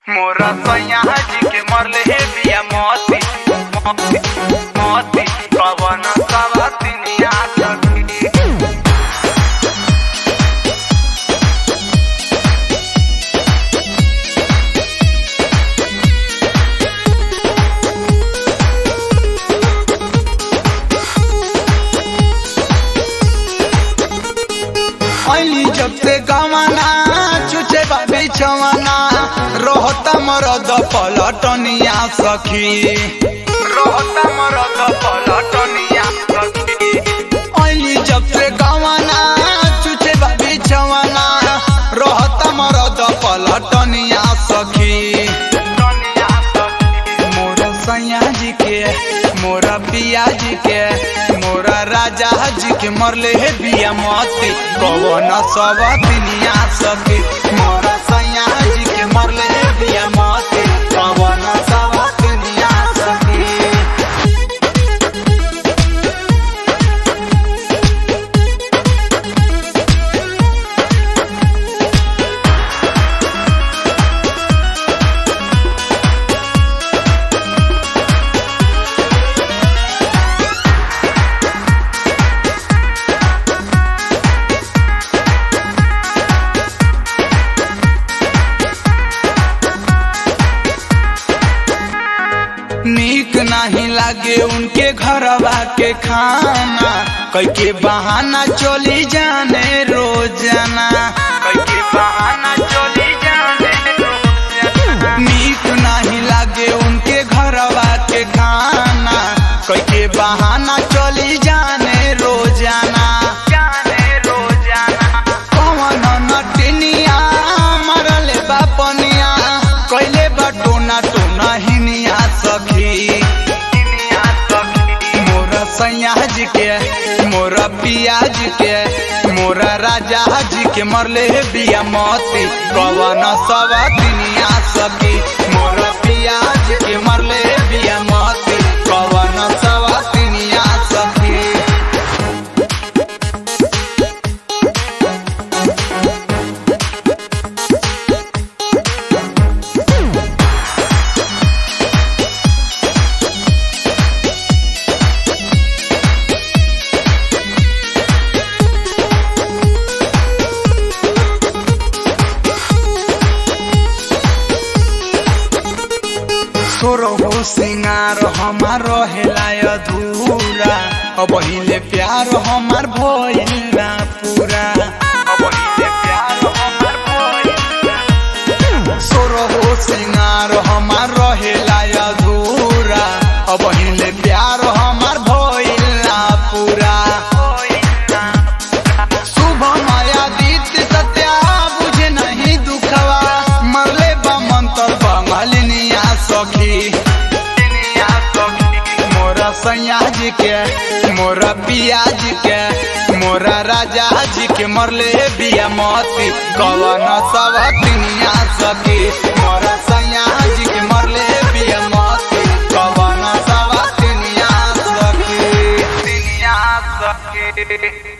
मोरा सैया जी के मरले हे बिया मोती मोती मोती पवन सवतिनिया सखी ऐली जब से गवाना चुचे बाबी चवाना रोहता मरद पलटनिया सखी रोहता मरद पलटनिया सखी ऐली जब से गवाना चुचे बाबी चवाना रोहता मरद पलटनिया सखी टनिया सखी मोरा सैया जी के मोरा पिया जी के मोरा राजा जी के मरले हे बिया मती कवन सब दुनिया सके मोरा सैया जी के मरले हे बिया मती कवन सब दुनिया सके नीक नहीं लागे उनके घरवा के खाना कई के बहाना चली जाने रोजाना कई के बहाना चली जाने रोजाना। नीक नहीं लागे उनके घरवा के खाना कई के बहाना चली जाने रोजाना जाने रोजाना कवन नटिनिया मरले बापनिया कैले बटोना टोना हिनिया सखी दुनिया सखी मोरा सैया जी के मोरा पिया जी के मोरा राजा जी के मरले हे बिया मती कवन सब दुनिया सखी मोरा पिया जी के मरले हे बिया मती कवन सब दुनिया सखी सोरहो सिंगार हमार रहेला अधूरा अब हिले प्यार हमार भइल ना पूरा अब इसे प्यार हमार भइल सोरहो सिंगार हमार रहेला अधूरा अब हिले प्यार हमार भइल ना पूरा शुभ माया दीत सत्या बुझे नहीं दुखवा मरले बमंतर बंगलिनिया सखी दुनिया सखी मोरा सैया जी के मोरा पिया जी के मोरा राजा जी के मरले बिया मती कवन सब दुनिया सकी मोरा सैया जी के मरले बिया मती कवन सब दुनिया सकी दुनिया सखी